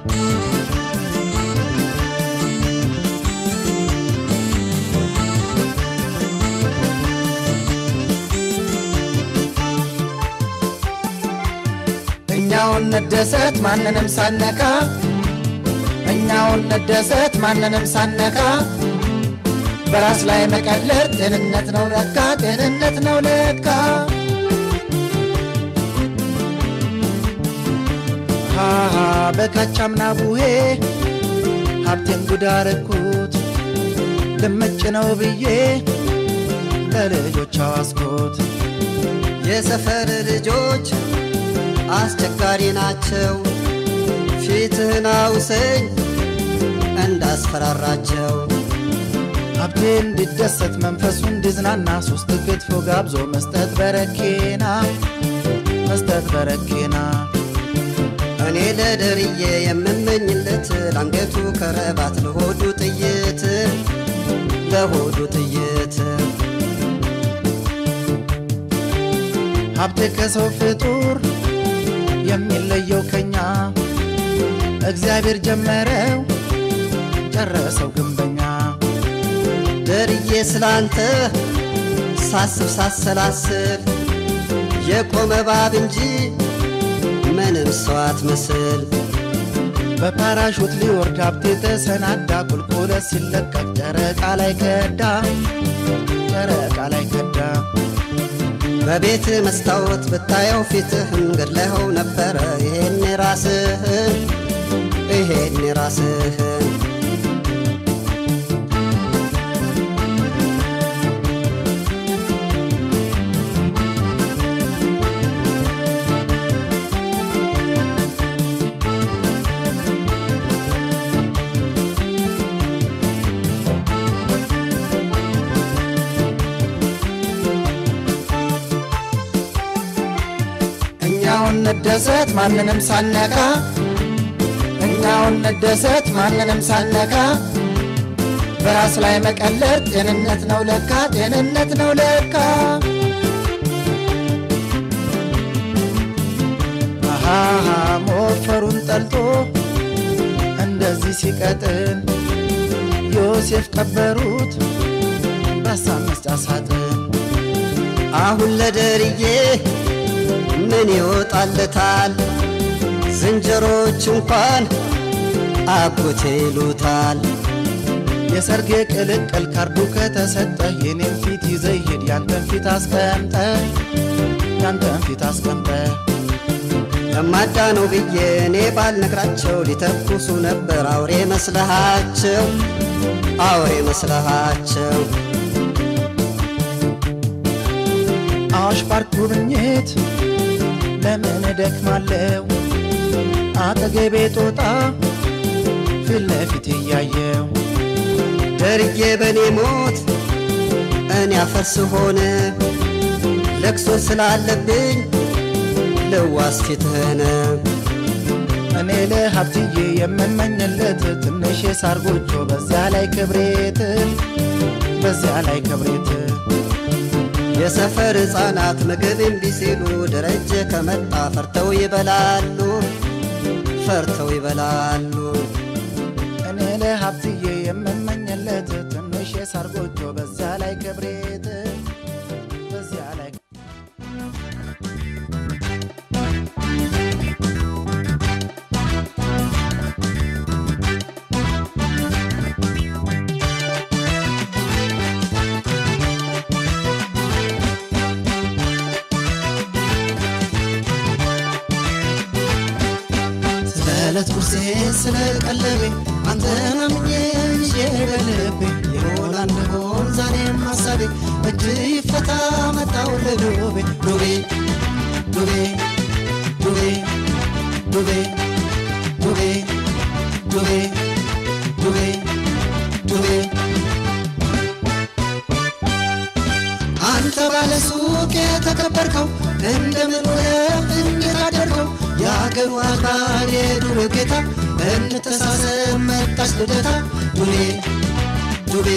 እኛውን እንደሰት ማንንም ሳነካ እኛውን እንደሰት ማንንም ሳነካ በራስ ላይ መቀለድ ጤንነት ነው ለካ ጤንነት ነው ለካ ሃሃ በካቻምና ቡሄ ሀብቴን ጉዳ ረኩት ልምጭ ነው ብዬ ለልጆች አዋስኩት የሰፈር ልጆች አስቸጋሪ ናቸው። ፊትህን አውሰኝ እንዳስፈራራቸው ሀብቴ እንዲደሰት መንፈሱ እንዲዝናና ሶስት ክትፎ ጋብዞ መስጠት በረኬና መስጠት በረኬና እኔ ለደርዬ የምመኝለት ለአንገቱ ከረባት ለሆዱ ጥይት ለሆዱ ጥይት ሀብቴ ከሰው ፍጡር የሚለየው ከኛ እግዚአብሔር ጀመረው ጨረሰው ግንበኛ ደርዬ ስላንተ ሳስብ ሳሰላስል የቆመ እባብ እንጂ ምንም ሰው አትመስል። በፓራሹት ሊወርድ ሀብቴ ተሰናዳ ቁልቁለት ሲለቀቅ ጨረቃ ላይ ከዳ ጨረቃ ላይ ከዳ በቤት መስታወት ብታየው ፊትህን ገድለኸው ነበረ። ይሄን ራስህን ይሄን ራስህን እኛውን እንደሰት ማንንም ሳነካ እኛውን እንደሰት ማንንም ሳነካ በራስ ላይ መቀለድ ጤንነት ነው ለካ ጤንነት ነው ለካ አሃሃ ሞፈሩን ጠልቶ እንደዚህ ሲቀጥን ዮሴፍ ቀበሩት በሀሳብ መስጫ ሳጥን አሁን ለደርዬ ምን ይወጣለታል? ዝንጀሮች እንኳን አጎቴ ይሉታል። የሰርጌ ቅልቅል ካርዱ ከተሰጠ የኔን ፊት ይዘህ ሂድ ያንተን ፊት አስቀምጠ ያንተን ፊት አስቀምጠ ለማዳ ነው ብዬ እኔ ባልነግራቸው ሊተኩሱ ነበር አውሬ መስለሃቸው አውሬ መስለሃቸው አዋሽ ፓርክ ጉብኝት ለምን እደክማለሁ አጠገቤ ጦጣ ፊት ለፊት እያየው ደርዬ በኔ ሞት እኔ አፈርስ ሆነ ለቅሶ ስላለብኝ ልዋስ ፊትህን እኔ ለሀብትዬ የምመኝለት ትንሽ የሳር ጎጆ በዚያ ላይ ክብሬት በዚያ ላይ ክብሬት የሰፈር ሕፃናት ምግብ እምቢ ሲሉ ደረጀ ከመጣ ፈርተው ይበላሉ ፈርተው ይበላሉ እኔ ለሀብትዬ የምመኝለት ትንሽ የሳር ጎጆ በዚያ ላይ ክብሬት በዚያ ላይ ስለ ዕለት ጉርሴ ስለ ቀለቤ አንተን አምኜ ይዤ በልቤ የሆነ እንደሆን ዛሬም ሀሳቤ እጅ ይፈታ መጣው ለዱቤ ዱቤ ዱቤ ዱቤ ዱቤ ዱቤ ዱቤ ዱቤ ዱቤ አንተ ባለ ሱቅ የተከበርከው እንደምን ውለህ እንዴት አደርከው? የአገሩ አክባር የዱር ጌታ እንተሳሰብ መጣች ልደታ ዱቤ ዱቤ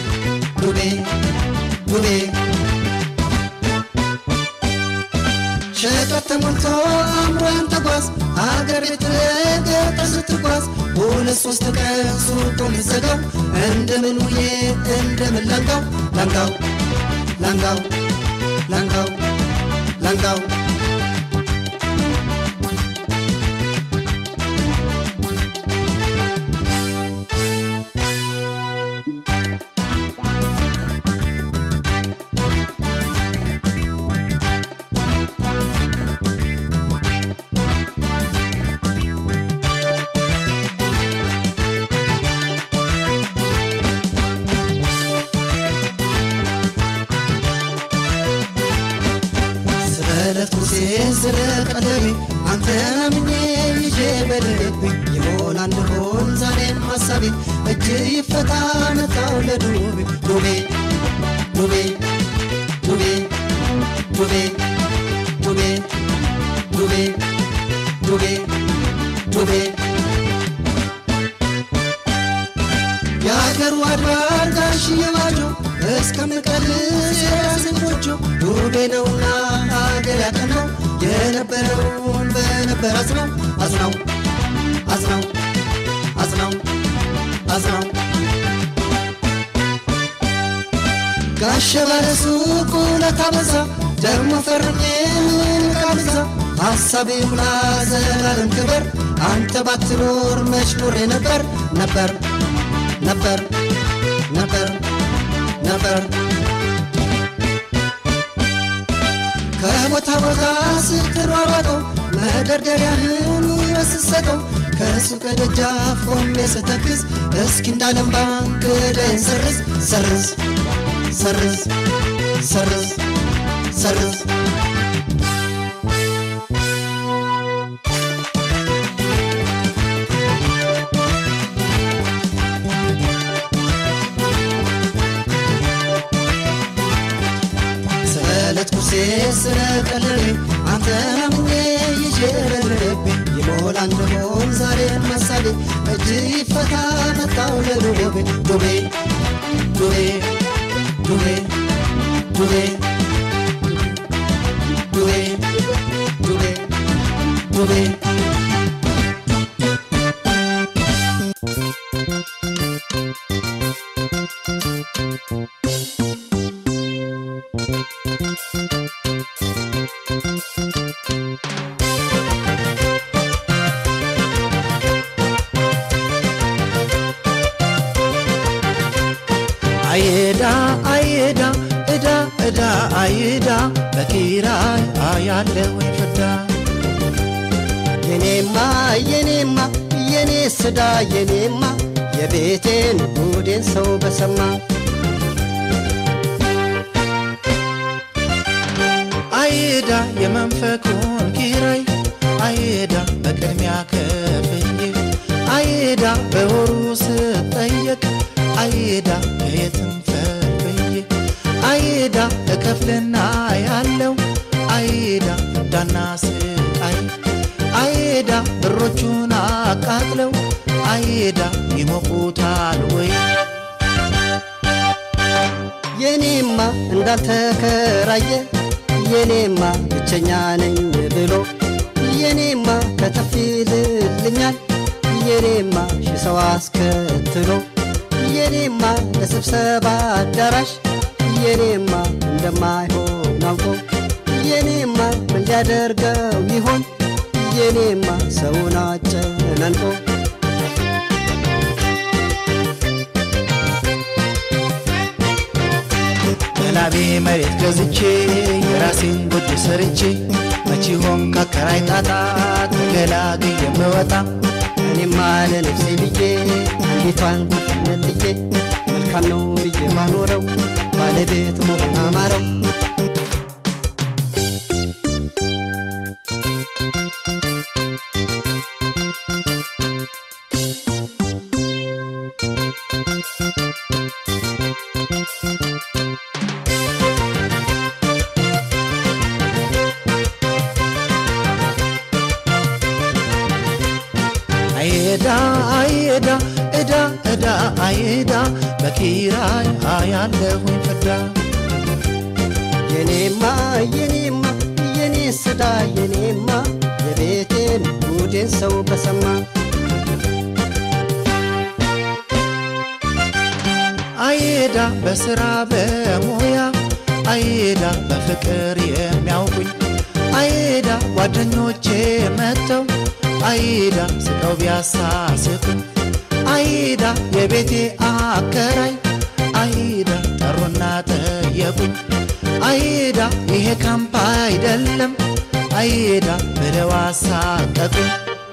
ዱቤ ዱቤ ሸቀጥ ተሞልቶ አምሮን ተጓዝ አገር ቤት ገጠር ስትጓዝ ሁለት ሶስት ቀን ሱቁ የሚዘጋው እንደምን ውዬ እንደምን ላንጋው ላንጋው ላንጋው ላንጋው ላንጋው ስለት ሙሴ ስለ ቀለሜ አንተን አምኜ ይዤ በልቤ ይሆን አንድሆን ዛሬም ሐሳቤ እጅ ይፈታ መጣው ለዱቤ ዱቤ ዱቤ ዱቤ ዱቤ ዱቤ ዱቤ ዱቤ ዱቤ የአገሩ አድባር ጋሽዬ ባጆ እስከምቀልስ የራስን ጎጆ ዱቤ ነውና አገር ያቀናው የነበረውን በነበር አዝናው አዝናው አዝናው አዝናው አዝናው ጋሸ ባለሱቁ ለታበዛ ደግሞ ፈርሜ ቃብዛ ሐሳቤ ሙላ ዘላለም ክበር አንተ ባትኖር መች ኖሬ ነበር ነበር ነበር ነበር ነበር ከቦታ ቦታ ስትሯሯጠው መደርደሪያህን ይመስሰጠው ከሱቅ ደጃፍ ቆሜ ስተክዝ እስኪ እንዳለም ባንክ ዕዳዬን ሰርዝ ሰርዝ ሰርዝ ሰርዝ ሰርዝ ስለት ኩሴ ስለ ቀለቤ አንተ አምኜ ይዤ በልቤ ይሞላ እንደሆን ዛሬን መሳሌ እጅ ይፈታ መጣው ለዱቤ ዱቤ ዱቤ ዱቤ ዱቤ ዱቤ ዱቤ ዱቤ አይዳ አይዳ እዳ እዳ አይዳ በኪራይ አያለሁኝ ፍዳ የኔማ የኔማ የኔ ስዳ የኔማ የቤቴን ጉዴን ሰው በሰማ አይዳ የመንፈቁን ኪራይ አይዳ በቅድሚያ ከፍዬ አይዳ በወሩ ስጠየቅ አይዳ ከየትም ፈልፍዬ አይዳ እከፍልና ያለው አይዳ ፍዳና ስቃይ አይዳ ብሮቹን አቃጥለው አይዳ ይሞቁታል ወይ የኔማ እንዳልተከራየ የኔማ ብቸኛ ነኝ ብሎ የኔማ ከተፍ ይልልኛል የኔማ ሺህ ሰው አስከትሎ የኔማ ለስብሰባ አዳራሽ የኔማ እንደማይሆን አውቆ የኔማ ምን ሊያደርገው ይሆን የኔማ ሰውን አጨናንቆ በላቤ መሬት ገዝቼ የራሴን ጎጆ ሰርቼ መቼ ሆን ካከራይ ጣጣ ተገላግዬ የምወጣ እኔማ ለነፍሴ ብዬ አንዲቷን ነጥዬ መልካም ነው ብዬ ማኖረው ባለቤት መሆን አማረው አይዳ አይዳ እዳ እዳ አይዳ በኪራይ አያለሁኝ ፍዳ የኔማ የኔማ የኔ ስዳ የኔማ የቤቴን ጉዴን ሰው በሰማ አይዳ በስራ በሙያ አይዳ በፍቅር የሚያውቁኝ አይዳ ጓደኞቼ መጥተው አይዳ ስቀው ቢያሳስቱኝ አይዳ የቤቴ አከራይ አይዳ ጠሩና ጠየቁኝ አይዳ ይሄ ካምፕ አይደለም አይዳ ብለው አሳቀቁኝ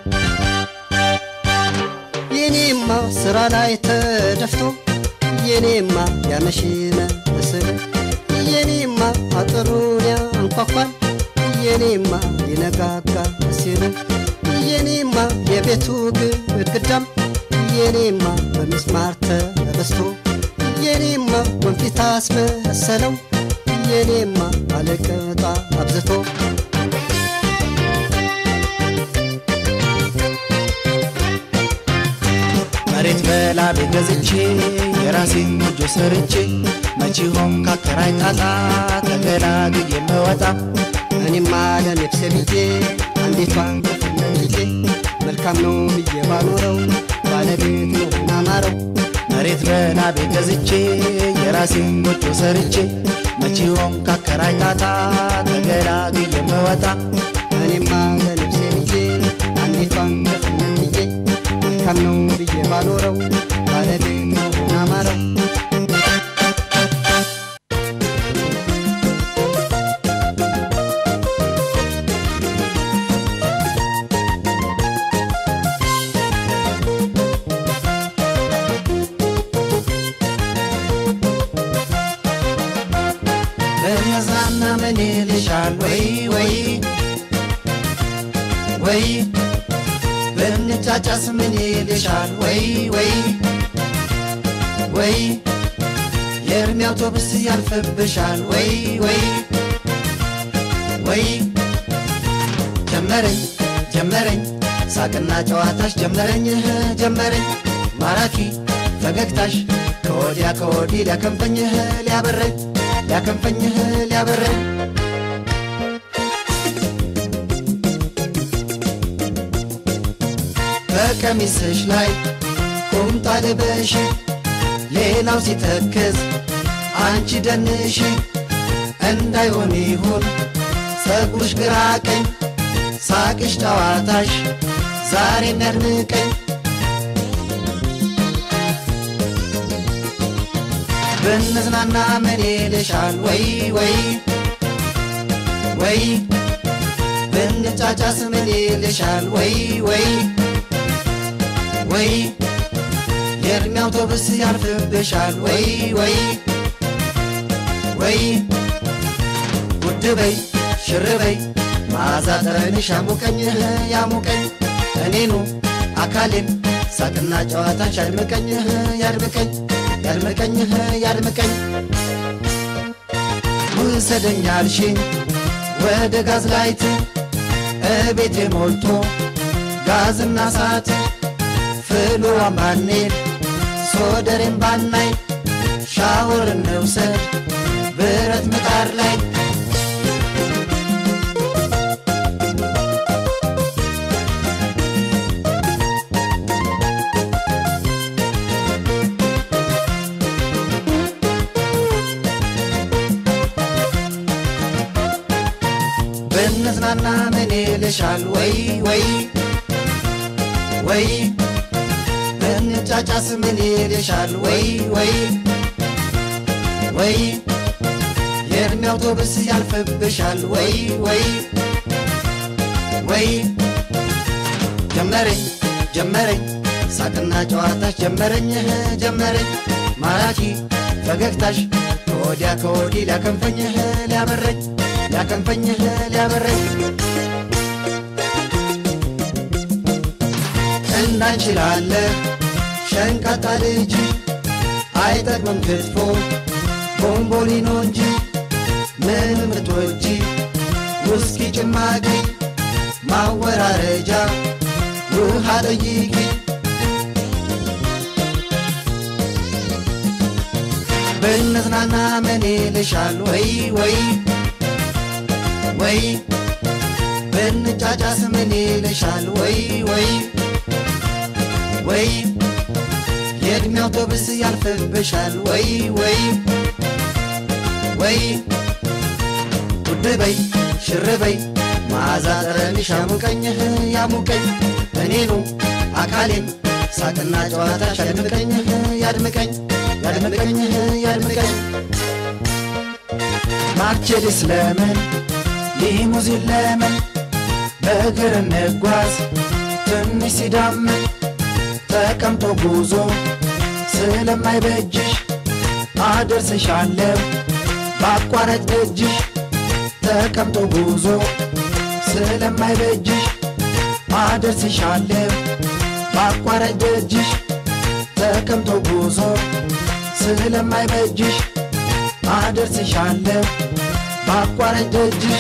የኔማ ስራ ላይ ተደፍቶ የኔማ ያመሽነ እስር የኔማ አጥሩን ያንኳኳል የኔማ ሊነጋጋ ሲል የኔማ የቤቱ ግድግዳም የኔማ በሚስማር ተበስቶ የኔማ ወንፊት አስመሰለው የኔማ አለቀጣ አብዝቶ መሬት በላቤ ገዝቼ የራሴን ጎጆ ሰርቼ መቼ ሆን ካከራይ ጣጣ ተገላግዬ የምወጣ እኔማ ለነፍሴ ብዬ አንዲቷን ክፍል ብዬ መልካም ነው ብዬ ባኖረው ባለቤት መሆን አማረው መሬት በላቤ ገዝቼ የራሴን ጎጆ ሰርቼ መቼ ሆን ካከራይ ጣጣ ተገላግዬ የምወጣ እኔማ ለነፍሴ ብዬ አንዲቷን ክፍል ብዬ መልካም ነው ብዬ ባኖረው ባለቤት መሆን አማረው በነዛና ምን ይልሻል ወይ ወይ ወይ ብንጫጫስ ምን ይልሻል ወይ ወይ ወይ የእድሜ አውቶቡስ ያልፍብሻል ወይ ወይ ወይ ጀመረኝ ጀመረኝ ሳቅና ጨዋታሽ ጀመረኝ እህ ጀመረኝ ማራኪ ፈገግታሽ ከወዲያ ከወዲህ ሊያከንፈኝህ ሊያበረኝ ሊያከንፈኝህ ሊያበረኝ በቀሚስሽ ላይ ቁምጣ ልበሽ ሌላው ሲተክዝ አንቺ ደንሽ እንዳይሆን ይሁን ጸጉርሽ ግራ ቀኝ ሳቅሽ ጨዋታሽ ዛሬ የሚያድንቀኝ ብንዝናና ምን ይልሻል ወይ ወይ ወይ ብንጫጫስ ምን ይልሻል ወይ ወይ ወይ የእድሜ አውቶቡስ ያልፍብሻል ወይ ወይ ወይ ውድ በይ ሽር በይ መዓዛ ጠረንሽ ያሙቀኝ ያሙቀኝ እኔኑ አካሌን ሳቅና ጨዋታሽ ያድምቀኝ ያድምቀኝ ያድምቀኝ ያድምቀኝ ውሰደኝ አልሽኝ ወደ ጋዝ ላይት እቤቴ ሞልቶ ጋዝና ሳት ፍሉዋን ባንሄድ ሶደሬን ባናይ ሻወር እንውሰድ ብረት ምጣድ ላይ ብንዝናና ምን ይልሻል ወይ ወይ ወይ ብንጫጫስ ምን ይልሻል ወይ ወይ ወይ የእድሜ አውቶቡስ ያልፍብሻል ወይ ወይ ወይ ጀመረኝ ጀመረኝ ሳቅና ጨዋታሽ ጀመረኝ ጀመረኝ ማራኪ ፈገግታሽ ከወዲያ ከወዲህ ሊያከንፈኝህ ሊያበረኝ ሊያከንፈኝህ ሊያበረኝ እንዳንችላለ ሸንቃጣ ልጅ አይጠቅምም ክትፎ ቦምቦሊኖ እንጂ ምን ምትወጂ ውስኪ ጭማቂ ማወራረጃ ውሃ ጠይቂ ብንዝናና ምን ይልሻል ወይ ወይ ወይ ብንጫጫስ ምን ይልሻል ወይ ወይ ወይ የእድሜ አውቶብስ ያልፍብሻል ወይ ወይ ወይ ውድ በይ ሽር በይ መዓዛ ጠረንሽ ያሙቀኝህ ያሙቀኝ እኔኑ አካሌን ሳቅና ጨዋታሽ ያድምቀኝ ያድምቀኝ ያድምቀኝ ያድምቀኝ ማርቼዲስ ለምን ሊሙዚን ለምን በእግር እንጓዝ ትንሽ ሲዳምን ተቀምጦ ጉዞ ስለማይበጅሽ አደርስሻለሁ በአቋራጭ ደጅሽ ተቀምጦ ጉዞ ስለማይበጅሽ አደርስሻለሁ በአቋራጭ ደጅሽ ተቀምጦ ጉዞ ስለማይበጅሽ አደርስሻለሁ በአቋራጭ ደጅሽ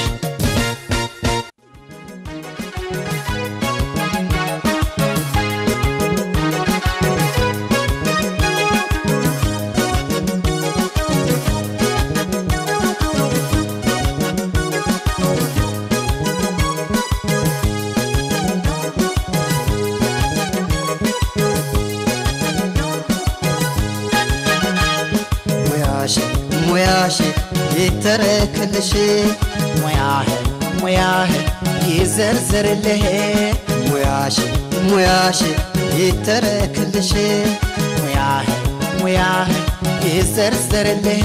ሙያሽ ሙያሽ ይተረክልሽ ሙያህ ሙያህ ይዘርዝርልህ ሙያሽ ሙያሽ ይተረክልሽ ሙያህ ሙያህ ይዘርዝርልህ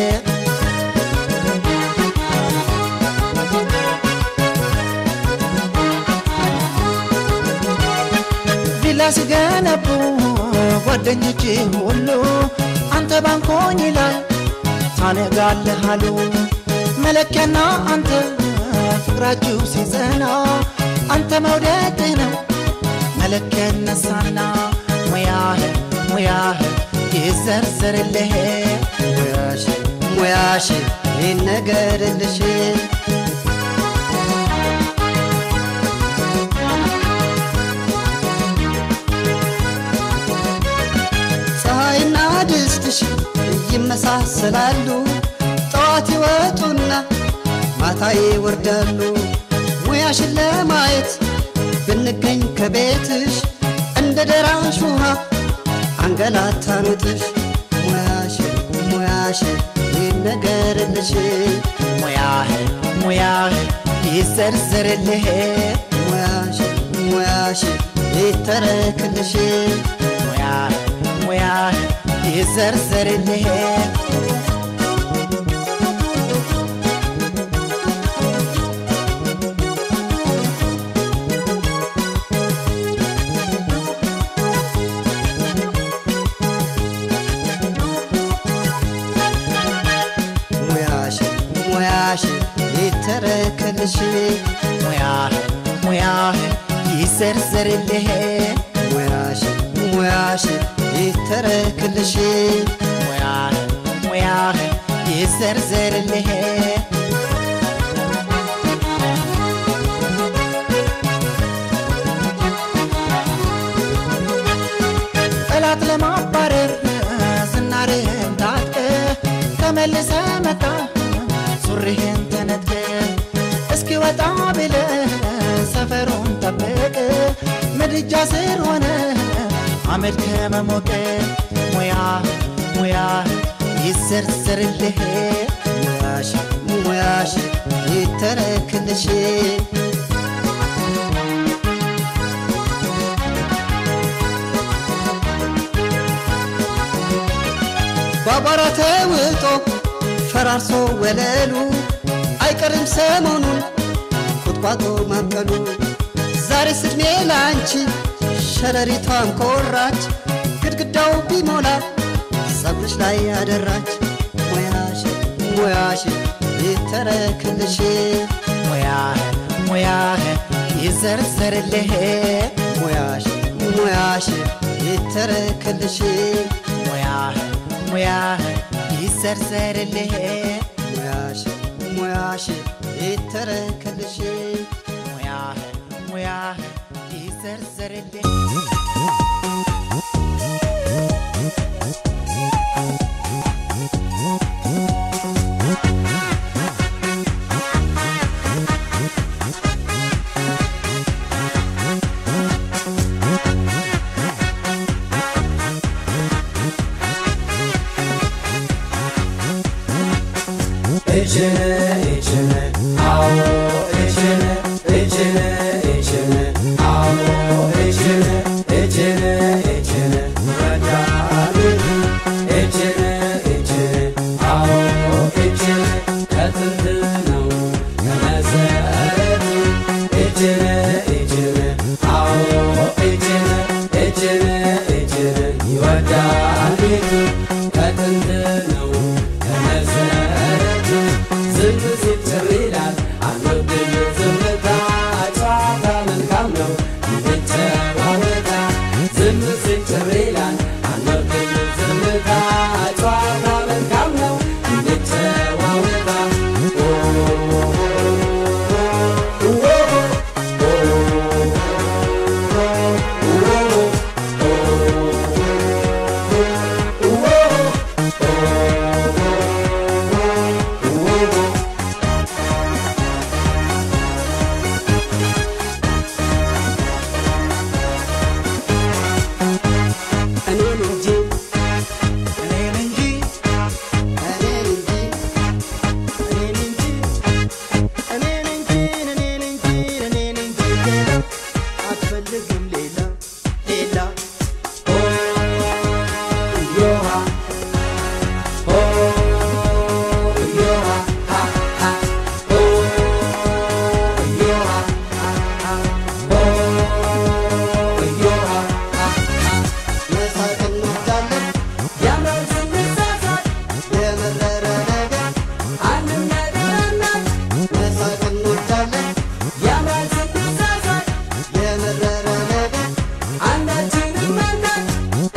ቪላ ሲገነቡ ጓደኞች ሁሉ አንተ ባንኮኝ ላይ ታነጋለህ አሉ መለኪያና አንተ ፍቅራችሁ ሲጸና አንተ መውደድህ ነው መለኪያ ይነሳና ሙያህ ሙያህ ይዘርዝርልህ ሙያሽ ሙያሽ ይነገርልሽ ፀሐይና ድስትሽ ይመሳሰላሉ ጠዋት ይወጡና ማታ ይወርዳሉ ሙያሽን ለማየት ብንገኝ ከቤትሽ እንደ ደራሽ ውሃ አንገላታንጥሽ ሙያሽ ሙያሽ ይነገርልሽ ሙያህ ሙያህ ይዘርዝርልህ ሙያሽ ሙያሽ ይተረክልሽ ሙያህ ሙያህ ይዘርዝርልህ ሙያሽ ሙያሽ ይተረክልሽ ሙያህ ሙያህ ይዘርዝርልህ ሙያሽ ሙያሽ ይተረክልሽ ሙያህ ሙያህ ይዘርዝርልህ ጠላት ለማባረር ዝናርህን ታጥቀህ ተመልሰ መጣ ሱሪህን ተነጥቀህ እስኪ ወጣ ብለህ ሰፈሩን ጠብቅ ምድጃ ስር ሆነ አመድ ከመሞቅ ሙያ ሙያ ይዘርዝርልህ ሙያሽ ሙያሽ ይተረክልሽ ባቧራ ተውጦ ፈራርሶ ወለሉ አይቀርም ሰሞኑን ቁጥቋጦ ማብቀሉ ዛሬ ስድሜ ላንቺ ሸረሪቷን ኮራች ግድግዳው ቢሞላ ጸጉርሽ ላይ ያደራች ሙያሽ ሙያሽ ይተረክልሽ ሙያህ ሙያህ ይዘርዝርልህ ሙያሽ ሙያሽ ይተረክልሽ ሙያህ ሙያህ ይዘርዘርልህ ሙያሽ ሙያሽ ይተረክልሽ ሙያህ ሙያህ ይዘርዘርልህ እችን እችን አዎ እችን እችን እችን አዎ እችን እችን እችን ወዳሉ እችን እችን አዎ እችን ከጥንት ነው ከመሰረቱ እችን እችን አዎ እችን እችን እችን ይወዳል ቤቱ ከጥንት ነው ከመሰረቱ ዝም ሲል ጭር ይላል አንወድም ዝምታ ጨዋታ መልካም ነው እንጨዋወታ ዝም ሲል ጭር ይላል አንወድም ዝምታ ጨዋታ መልካም ነው እንጨዋወታ እኔን እንጂ እኔን እንጂ እኔን እንጂ እኔን እንጂ እኔን እንጂ እኔን እንጂ እኔን እንጂ ሌላ አትፈልግም ሌላ ሌላ ዮሃ ኦ ዮሃ ሃ ሃ ኦ ዮሃ ሃ ሃ ኦ ዮሃ ሃ ሃ መሳቅ እንወዳለን ያምራል ስንሳሳት የመረረ ነገር አንድም ነገር አናት መሳቅ እንወዳለን ያምራል ስንሳሳት የመረረ ነገር አንዳችንም አናት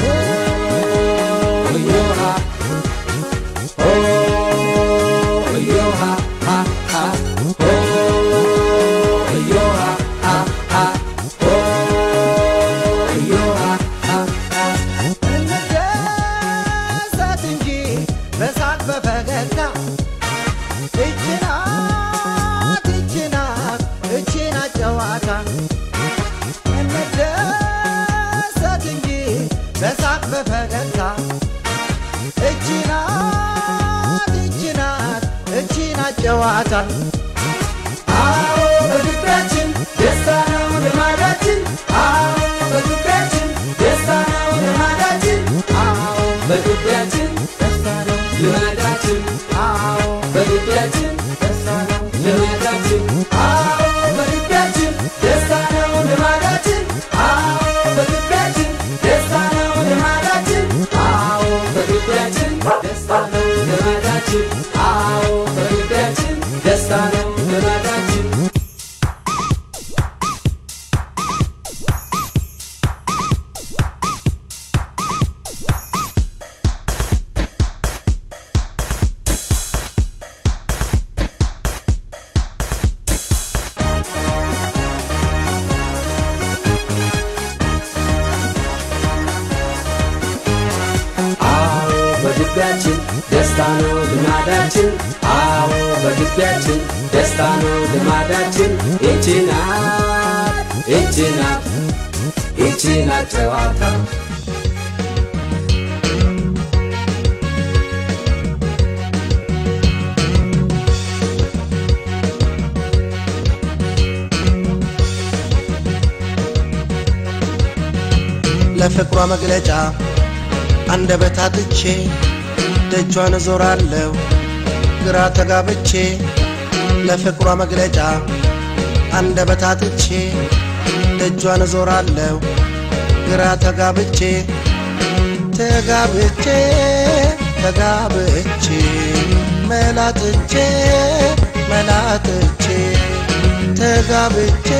ኦ ዮሃ ኦ ዮሃ ሃ ሃ ኦ ዮሃ ሃ ሃ ኦ ዮሃ ሃ ሃ እንደሰት እንጂ በሳቅ በፈገግታ እችናት እችናት እችናት ጨዋታ እንደሰት እንጂ በሳቅ በፈገግታ እችናት እችናት እችናት ጨዋታ አዎ በግቢያችን ደስታ ነው ልማዳችን አዎ በግቢያችን ደስታ ነው ልማዳችን አዎ በግቢያችን ደስታ ነው ልማዳችን አዎ በግቢያችን ደስታ ነው ልማዳችን አዎ በግቢያችን ደስታ ነው ልማዳችን አዎ በግቢያችን ደስታ ነው ልማዳችን አዎ በግቢያችን ደስታ ነው ልማዳችን አዎ በግቢያችን ደስታ ነው ልማዳችን አዎ በግቢያችን ደስታ ነው ልማዳችን አዎ በግቢያችን ደስታ ነው ልማዳችን ይቺ ናት ይቺ ናት ይቺ ናት ጨዋታ ለፍቅሯ መግለጫ አንደበት አጥቼ ደጇን እዞራለሁ ግራ ተጋብቼ ለፍቅሯ መግለጫ አንደበት አጥቼ ደጇን እዞራለሁ ግራ ተጋብቼ ተጋብቼ ተጋብቼ መላጥቼ መላጥቼ ተጋብቼ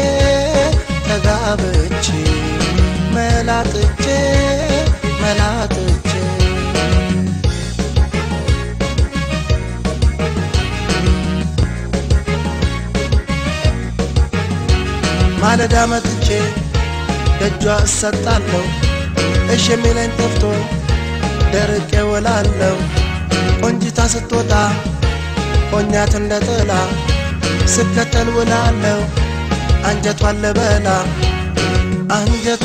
ተጋብቼ መላጥቼ መላጥቼ ማለዳ መጥቼ ደጇ እሰጣለሁ እሽ የሚለኝ ጠፍቶ ደርቄ ውላለሁ ቆንጂታ ስትወጣ ሆኛት እንደ ጥላ ስከተል ውላለሁ አንጀቷን ልበላ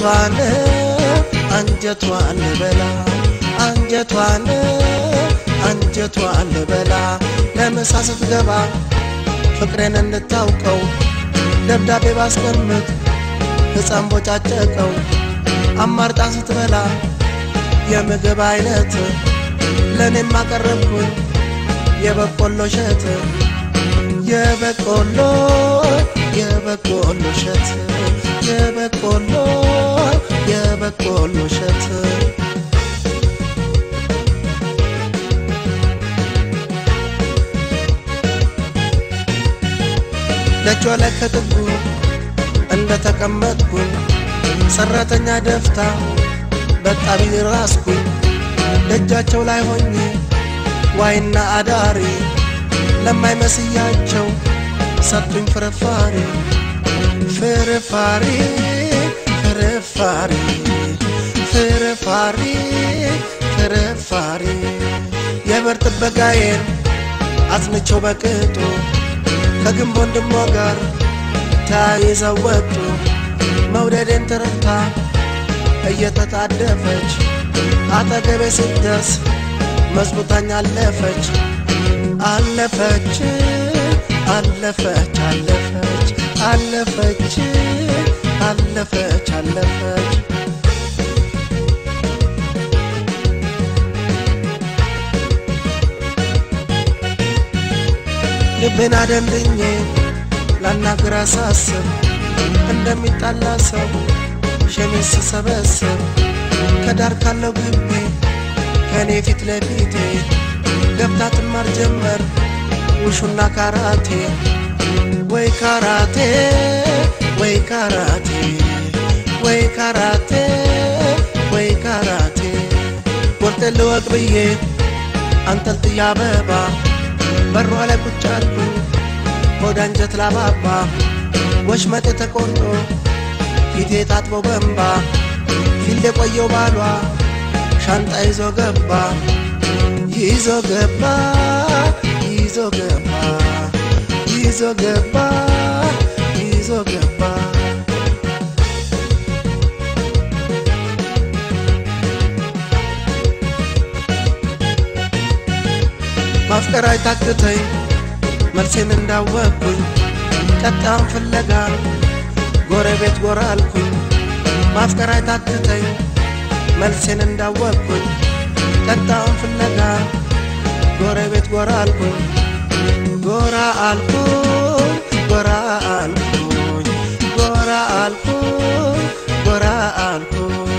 አንጀቷን አንጀቷን ልበላ አንጀቷን አንጀቷን ልበላ ለምሳ ስትገባ ፍቅሬን እንድታውቀው ደብዳቤ ባስቀምጥ ሕፃን ቦጫጨቀው አማርጣ ስትበላ የምግብ አይነት ለእኔም አቀረብኩኝ የበቆሎ እሸት የበቆሎ የበቆሎ እሸት የበቆሎ የበቆሎ እሸት ደጇ ላይ ከጥጉ እንደ ተቀመጥኩኝ ሰራተኛ ደፍታ በጣቢ ራስኩኝ ደጃቸው ላይ ሆኜ ዋይና አዳሪ ለማይመስያቸው ሰጡኝ ፍርፋሪ ፍርፋሪ ፍርፋሪ ፍርፋሪ ፍርፋሪ የበር ጥበቃዬን አጽንቸው በቅጡ ከግንብ ወንድሟ ጋር ተያይዘው ወጡ መውደዴን ተረድታ እየተጣደፈች አጠገቤ ስትደርስ መዝሙታኝ አለፈች አለፈች አለፈች አለፈች አለፈች አለፈች አለፈች ልቤን አደንድኜ ላናግር አሳስብ እንደሚጣላ ሰው ሸሚዝ ስሰበስብ ከዳር ካለው ግቢ ከእኔ ፊት ለፊቴ ገብታ ትማር ጀመር ውሹና ካራቴ ወይ ካራቴ ወይ ካራቴ ወይ ካራቴ ወይ ካራቴ ወርጤ ልወቅ ብዬ አንጠልጥያ አበባ በሯ ላይ ቁጭ አልኩኝ ሆድ አንጀት ላባባ ወሽመጤ ተቆርጦ ፊቴ ታጥቦ በንባ ፊልድ የቆየው ባሏ ሻንጣ ይዞ ገባ ይዞ ገባ ይዞ ገባ ይዞ ገባ ይዞ ገባ ማፍቀር አይታክተኝ መልሴን እንዳወቅኩኝ ቀጣዩን ፍለጋ ጎረቤት ጎራ አልኩኝ ማፍቀር አይታክተኝ መልሴን እንዳወቅኩኝ ቀጣዩን ፍለጋ ጎረቤት ጎራ አልኩኝ ጎራ አልኩኝ ጎራ አልኩኝ ጎራ አልኩኝ ጎራ አልኩኝ